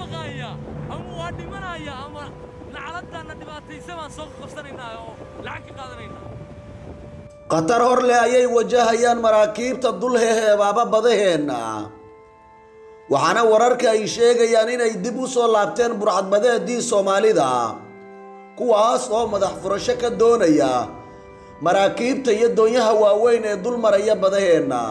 baqaaya ama waa dhimanaya ama lacaladaanna dhibaataysa baan soo qabsanaynaa oo lacag ka qaadanaynaa khatar hor leh ayay wajahayaan maraakiibta dul heheebaaba badaheenna waxaana wararka ay sheegayaan inay dib u soo laabteen burcadbadeedii soomaalida kuwaas oo madax furasho ka doonaya maraakiibta iyo doonyaha waaweyn ee dul maraya badaheenna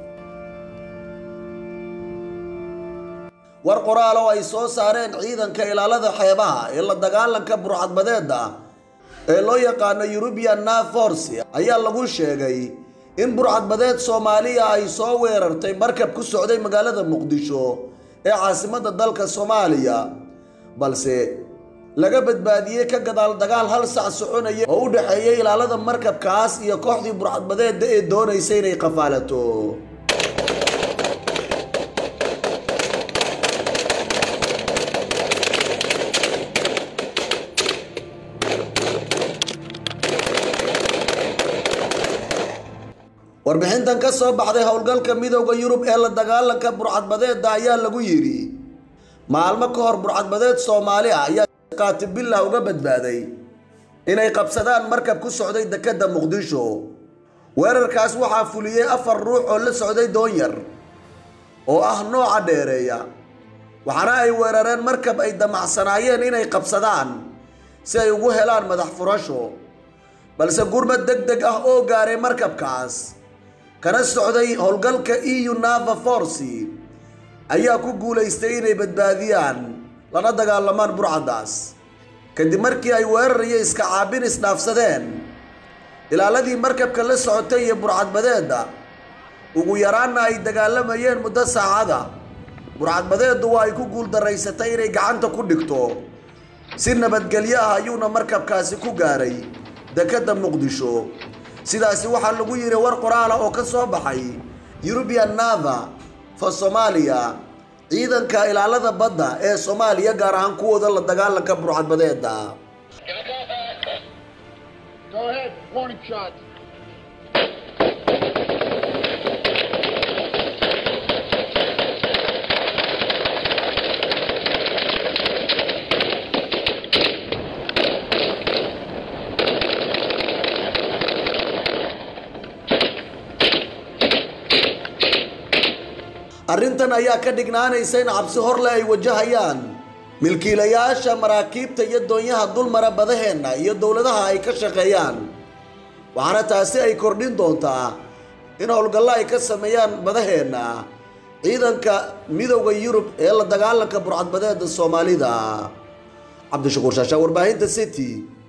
war qoraal oo ay soo saareen ciidanka ilaalada xeebaha ee la dagaalanka burcadbadeedda ee loo yaqaano eurubian naforce ayaa lagu sheegay in burcadbadeed soomaaliya ay soo weerartay markab ku socday magaalada muqdisho ee caasimadda dalka soomaaliya balse laga badbaadiyey ka gadaal dagaal hal sac soconaya oo u dhexeeyay ilaalada markabkaas iyo kooxdii burcadbadeedda ee doonaysa inay qafaalato warbixintan ka soo baxday howlgalka midowda yurub ee la dagaalanka burcadbadeedda ayaa lagu yidhi maalmo ka hor burcadbadeed soomaali ah ayaa qaatibillah uga badbaaday inay qabsadaan markab ku socday dekedda muqdisho weerarkaas waxaa fuliyey afar ruux oo la socday doonyar oo ah nooca dheereeya waxaana ay weerareen markab ay damacsanaayeen inay qabsadaan si ay ugu helaan madax furasho balse gurmad deg deg ah oo gaaray markabkaas kana socday howlgalka eu nava force ayaa ku guulaystay inay badbaadiyaan lana dagaalamaan burcaddaas kadib markii ay weerar iyo iska caabin isdhaafsadeen ilaaladii markabka la socotay iyo burcadbadeedda ugu yaraanna ay dagaalamayeen muddo saacada burcadbadeeddu waa ay ku guuldaraysatay inay gacanta ku dhigto si nabadgelyo ah ayuuna markabkaasi ku gaaray dekedda muqdisho sidaasi waxaa lagu yidhi war qoraala oo ka soo baxay eurubian nava for somalia ciidanka ilaalada badda ee soomaaliya gaar ahaan kuwooda la dagaalanka burcadbadeedda Go ahead, warning shot. arrintan ayaa ka dhignaanaysa in cabsi horle ay wajahayaan milkiilayaasha maraakiibta iyo doonyaha dulmara badaheenna iyo dowladaha ay ka shaqeeyaan waxaana taasi ay kordhin doontaa in howlgallo ay ka sameeyaan badaheenna ciidanka midowda yurub ee la dagaalanka burcadbadeeda soomaalida cabdishakuur shaashaa warbaahinta city